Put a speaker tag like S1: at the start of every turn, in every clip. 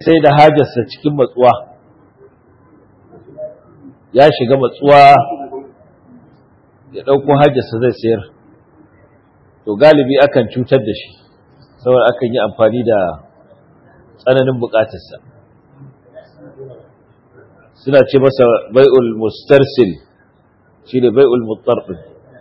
S1: sai da hajarsa cikin matsuwa ya shiga matsuwa ya ɗauko hajarsa zai sayar to galibi akan cutar da shi saboda akan yi amfani da tsananin bukatarsa suna ce masa bai'ul mustarsil shi ne bai'ul mutarɗin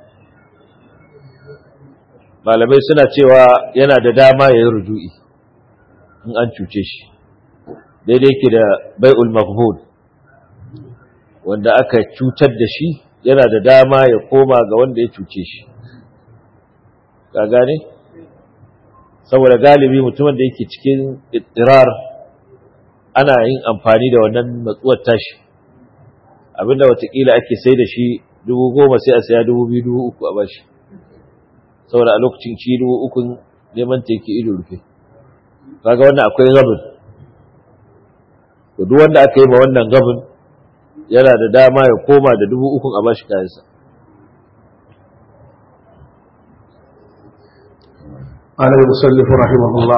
S1: malamai suna cewa yana da dama ya yi ruju'i in an cuce shi daidai ke da bai'ul maghbun wanda aka cutar da shi yana da dama ya koma ga wanda ya cuce shi ka gane saboda galibi mutumin da yake cikin ittirar ana yin amfani da wannan matsuwar tashi abinda watakila ake sai da shi dubu goma sai a saya dubu biyu dubu uku a bashi saboda a lokacin shi dubu uku neman ta yake ido rufe kaga wannan akwai gabin to duk wanda aka yi ma wannan gabin yana da dama ya koma da dubu ukun a bashi kayansa
S2: قال المصنف رحمه الله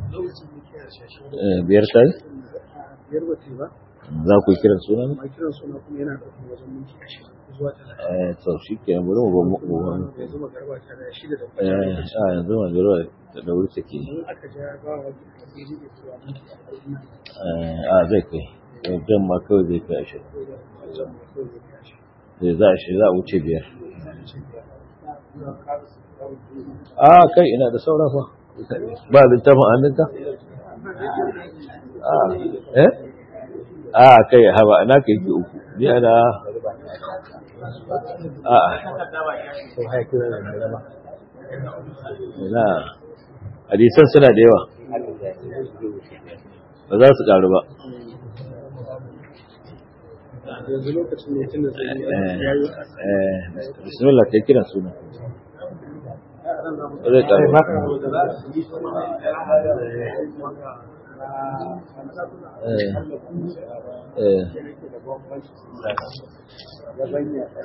S1: biyar ta yi
S3: biyar ba ba
S1: za ku yi kiran suna ne?
S3: amma kiran suna kuma yana ɗaukar wajen minti ashirin zuwa talatin
S1: eh to shi ke bari mu ba mu ba mu
S3: yanzu magarba ta da shida da
S1: eh
S3: kwata
S1: a yanzu ma jiro da da wuri take
S3: in aka ja ba wa hadiri da cewa minti arba'in
S1: eh a zai kai wajen ma kawai zai kai ashirin
S3: ko da wajen mai kawai zai tashi
S1: zai za a shi za a wuce biyar
S3: zuwa ƙarasa kawai
S1: a kai ina da saura fa ba littafin hannunka a eh a kai haba ana kai ki uku ni ana a ina hadisan suna da yawa ba za su karu ba
S3: yanzu lokacin ne tun da sai
S1: eh
S3: ya yi
S1: eh bismillah kai kiran suna ba zai karu ba eh eh